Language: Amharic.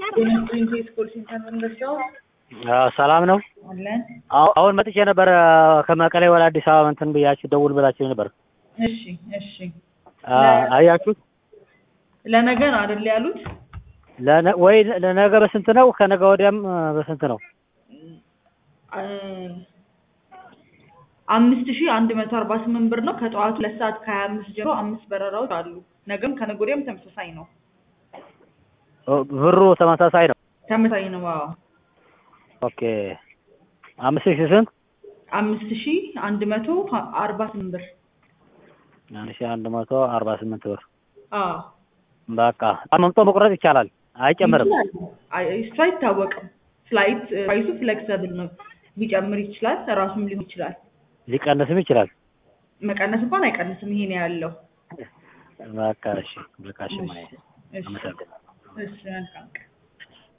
የፕሪንሴስ ኮል ሴንተር መንገሻው ሰላም ነው። አለን። አሁ- አሁን መጥቼ ነበር ከመቀሌ ወደ አዲስ አበባ እንትን ብያችሁ ደውል ብላችሁ ነበር። እሺ እሺ። አ- አያችሁት? ለነገ ነው አይደል ያሉት? ለነ- ወይ ለነገ በስንት ነው? ከነገ ወዲያም አ፣ በስንት ነው? አ- አምስት ሺህ አንድ መቶ አርባ ስምንት ብር ነው። ከጠዋቱ ሁለት ሰዓት ከሀያ አምስት ጀምሮ አምስት በረራዎች አሉ። ነገም ከነገ ወዲያም ተመሳሳይ ነው። ኦ፣ ብሩ ተመሳሳይ ነው። ተመሳሳይ ነው። አዎ ኦኬ አምስት ሺህ ስንት? አምስት ሺህ አንድ መቶ አርባ ስምንት ብር። አንድ ሺህ አንድ መቶ አርባ ስምንት ብር። አዎ በቃ መምጦ መቁረጥ ይቻላል፣ አይጨምርም። ይችላል። አይ እሱ አይታወቅም። ፍላይት ፕራይሱ ፍሌክሰብል ነው። ሊጨምር ይችላል፣ ራሱም ሊሆን ይችላል። ሊቀንስም ይችላል። መቀነስ እንኳን አይቀንስም። ይሄ ነው ያለው። በቃ እሺ፣ በቃ እሺ፣ እሺ ማየ እሺ አመሰግናለሁ። እሺ መልካም ቀን።